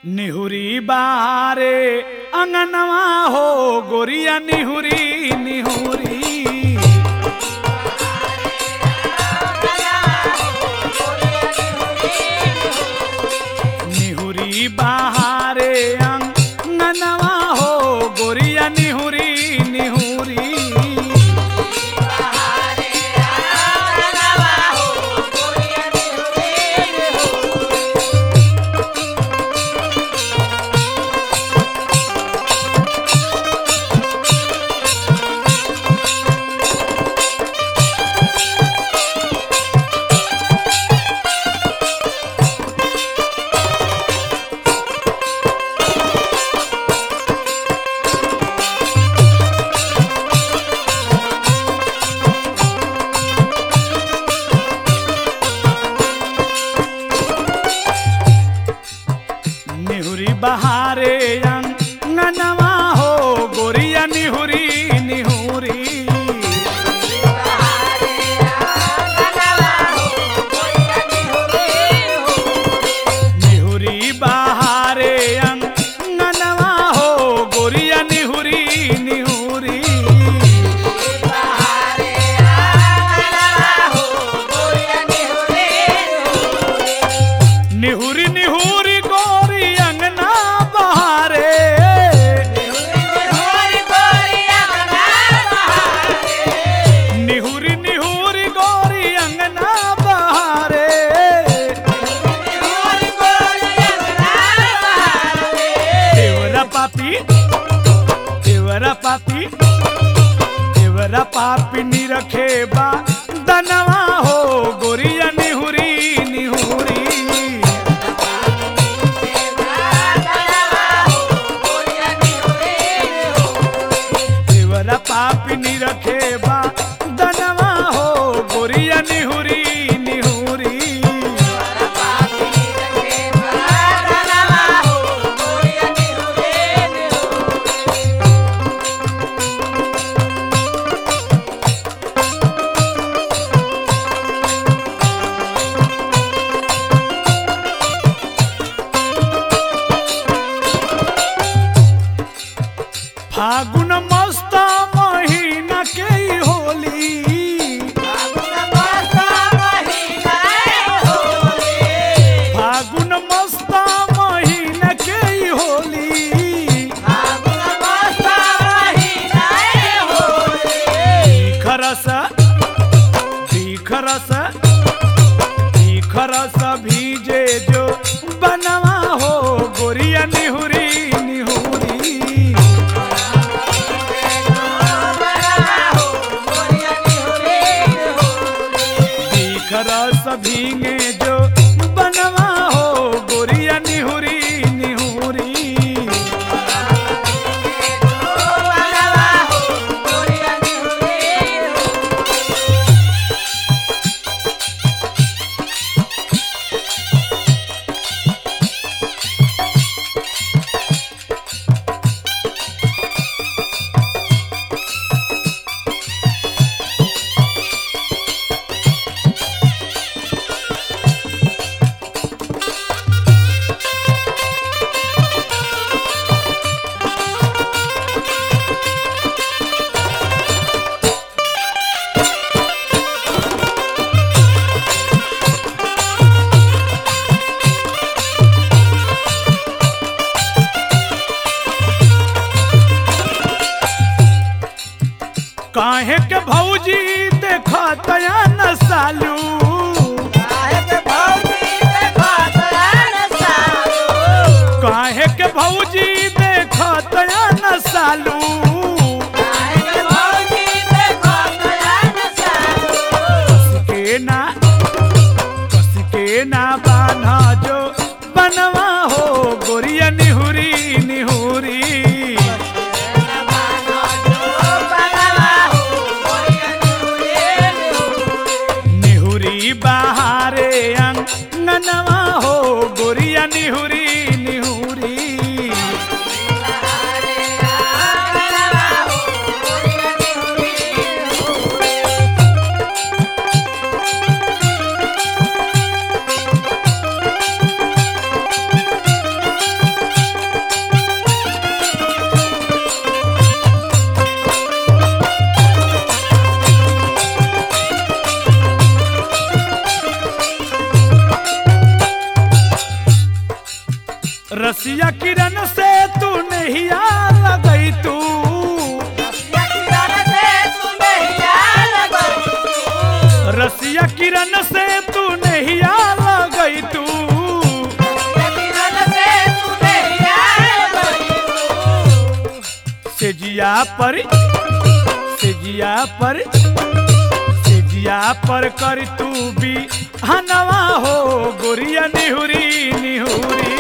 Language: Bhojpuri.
निहुरी बारे अंगनवा हो गोरिया निहुरी निहुरी निहुरी बहारे अंगनवा हो गोरिया निहुरी निहुरी निहुरी बहारे अंगनवा हो गोरिया निहुरी निहुरी निहुरी बहारे अंगनवा हो गोरिया निहुरी निहुरी निहुरी निहुरी गोरी अंगना बहारे निहुरी निहुरी गोरी अंगना बहारे देवरा पापी देवरा पापी देवरा पापी निरखे बा दनवा हो गोरिया निहुरी निहुरी देवरा पापी निरखे बा दनवा हो गोरिया निहुरी निहुरी फागुन मस्त महीना के ही होली फागुन मस्त महीना के ही होली खरस खरस खरस भीजे जो बनवा हो गोरिया निहुरी निहुरी खरस भीगे जो बनवा हो गोरिया निहुरी निहुरी काहे के भौजी देखा तया न सालू काहे के भौजी देखा तया न सालू कस के ना कस के ना बान्हा जो बनवा हो गोरिया निहुरी निहुरी निहुरी बहारे अंगनवा हो गोरिया निहुरी निहुरी रसिया किरण से तू नहीं लगई तू रसिया किरण से तू नहीं लगई तू सेजिया पर सेजिया पर सेजिया पर कर तू भी हनवा हो गोरिया निहुरी निहुरी